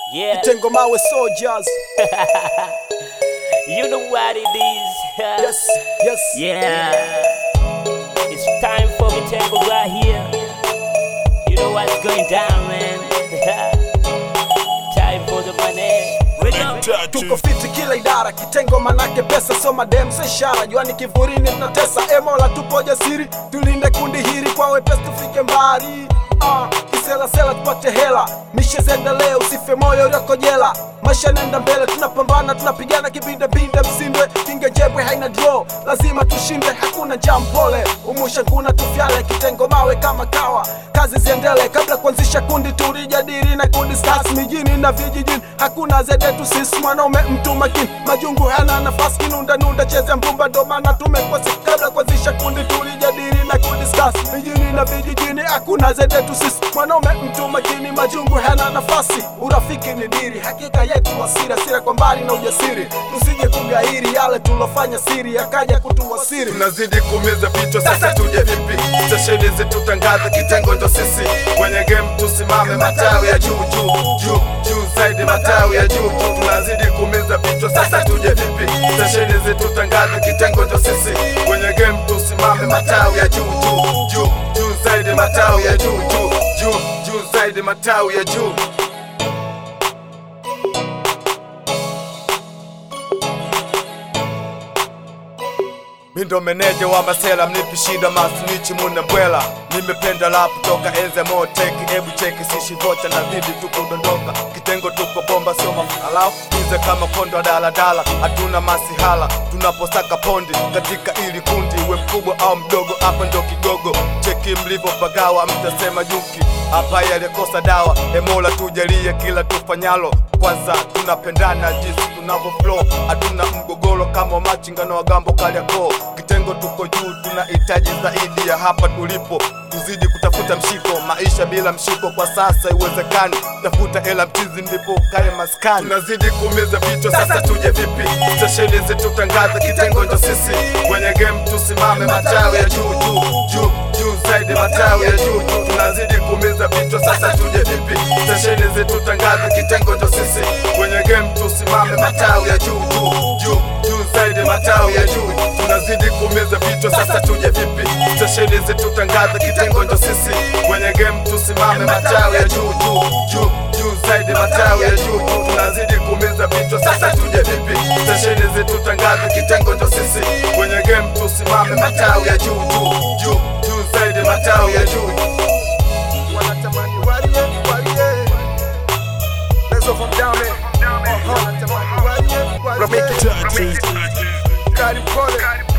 Yeah, Tengo Mawe Soldiers. you know what it is. Yes, yes. Yeah, it's time for me Tango right here. You know what's going down, man. time for the money. We go. Tuko fiti kila idara, kitengo manake pesa, soma dem so ishara, juani kivurini tunatesa. E Mola, tupo jasiri, tulinde kundi hili kwa wepesi, tufike mbali. Ah, kisela sela tupate hela, mishe ziendelee, usife moyo ulioko jela. Maisha nenda mbele, tunapambana, tunapigana kibinde binde, msindwe kinge jebwe haina draw, lazima tushinde, hakuna jam pole, umusha nguna tufyale, kitengo mawe kama kawa, kazi ziendele. Kabla kuanzisha kundi, tulijadili na kudiscuss mijini na vijijini, hakuna zedetu sisi, mwanaume mtu makini, majungu hana nafasi, kinunda nunda cheze mbumba, ndo maana tumekosa. Kabla kuanzisha kundi, tulijadili na kudiscuss mijini na vijijini, hakuna zedetu sisi, mwanaume mtu makini, majungu hana nafasi, urafiki ni diri, hakika yetu wasira sira kwa mbali na ujasiri, tusije kugairi yale tulofanya siri, akaja kutuwasiri tunazidi kuumiza vichwa, sasa tuje vipi? Stesheni zetu tangaza, kitengo ndo sisi kwenye game, tusimame matawi ya juu juu juu juu zaidi, matawi ya juu juu, tunazidi kuumiza vichwa, sasa tuje vipi? Stesheni zetu tangaza, kitengo ndo sisi kwenye game, tusimame matawi ya juu juu juu juu zaidi, matawi ya juu juu juu juu zaidi, matawi ya juu Mindo meneja wa masela mnipi shida masnichi muna mbwela nimependa rap toka enze moteki ebu cheki sishi vocha na dhidi tuko dondoka kitengo tuko bomba sio mafalau ize kama kondo wa daladala hatuna masihala tunaposaka pondi katika ili kundi we mkubwa au mdogo hapa ndo kigogo cheki mlivyopagawa mtasema yuki hapa yalikosa dawa emola tujalie kila tufanyalo kwanza tunapendana jinsi tunavyo flow hatuna mgogoro kama machinga na wagambo kaliako kitengo tuko juu tunahitaji zaidi ya hapa tulipo tuzidi kutafuta mshiko maisha bila mshiko kwa sasa iwezekani tafuta hela mchizi ndipo kae maskani tunazidi kuumiza vichwa sasa tuje vipi stesheni zetu tangaza kitengo ndo sisi kwenye game tusimame matawi ya juu juu juu juu zaidi matawi ya juu juu tunazidi kuumiza vichwa sasa tuje vipi stesheni zetu tangaza kitengo ndo sisi kwenye game tusimame matawi ya juu juu juu juu zaidi matawi ya juu tunazidi kuumiza vichwa sasa tuje vipi stesheni zetu tangaza kitengo ndo sisi kwenye game tusimame matawi ya juu juu juu juu zaidi matawi ya juu juu tunazidi kuumiza vichwa sasa tuje vipi stesheni zetu tangaza kitengo ndo sisi kwenye game tusimame matawi ya juu juu juu juu zaidi matawi ya juu wanatamani walie walie lezo from down there uh-huh. wanatamani walie walie Touches. kari pole